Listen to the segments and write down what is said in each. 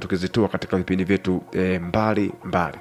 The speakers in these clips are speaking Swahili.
tukizitua katika vipindi vyetu e, mbali mbali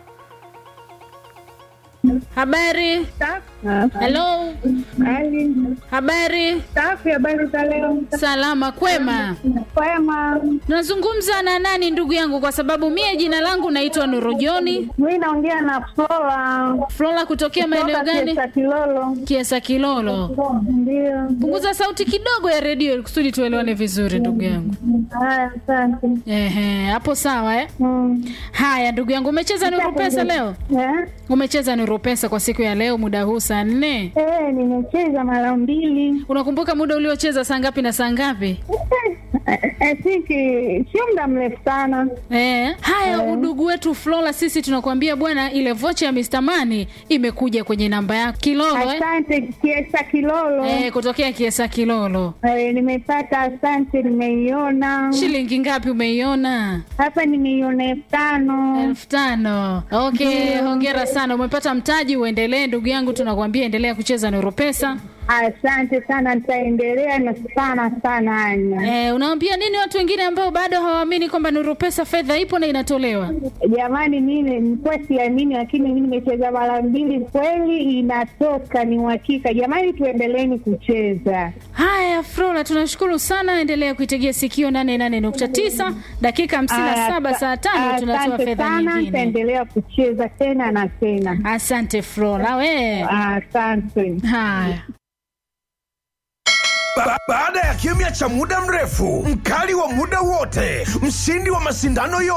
Habari. Hello. Hali Habari. safi, habari za leo? Salama kwema. Kwema. Nazungumza na nani ndugu yangu kwa sababu mie jina langu naitwa Nurujoni. Mimi naongea na Flora Flora kutokea maeneo kutoka gani? Kiesa Kilolo. Kiesa Kilolo. Ndio. Punguza sauti kidogo ya redio ili kusudi tuelewane vizuri ndugu yangu. Haya, asante. Ehe, hapo sawa eh? Mm. Haya ndugu yangu umecheza Nuru Pesa leo? Eh? Umecheza Nuru Pesa kwa siku ya leo muda huu saa nne. Eh, nimecheza mara mbili. Unakumbuka muda uliocheza saa ngapi na saa ngapi? Eh, I think eh, sio muda mrefu sana. Eh, haya udugu wetu Flora, sisi tunakuambia bwana, ile vocha ya Mr. Money imekuja kwenye namba yako Kilolo eh? Asante Kiesa Kilolo. Eh, kutokea Kiesa Kilolo. Eh, nimepata, asante, nimeiona Shilingi ngapi umeiona? hapa, nimeiona elfu tano. elfu tano. Okay, hongera sana, umepata mtaji. Uendelee ndugu yangu, tunakuambia endelea kucheza Nuru Pesa. Asante sana, nitaendelea na sana sana, Anya. Eh, unaambia nini watu wengine ambao bado hawaamini kwamba Nuru Pesa fedha ipo na inatolewa? Jamani, mimi nilikuwa siamini, lakini mimi nimecheza mara mbili, kweli inatoka, ni uhakika. Jamani, tuendeleeni kucheza. Haya, Flora, tunashukuru sana. Endelea kuitegea sikio 88.9 dakika 57 Asa- saa tano tunatoa asante fedha sana, nyingine. nitaendelea kucheza tena na tena. Asante Flora, we. Asante. Haya. Ba baada ya kimya cha muda mrefu, mkali wa muda wote, mshindi wa mashindano yote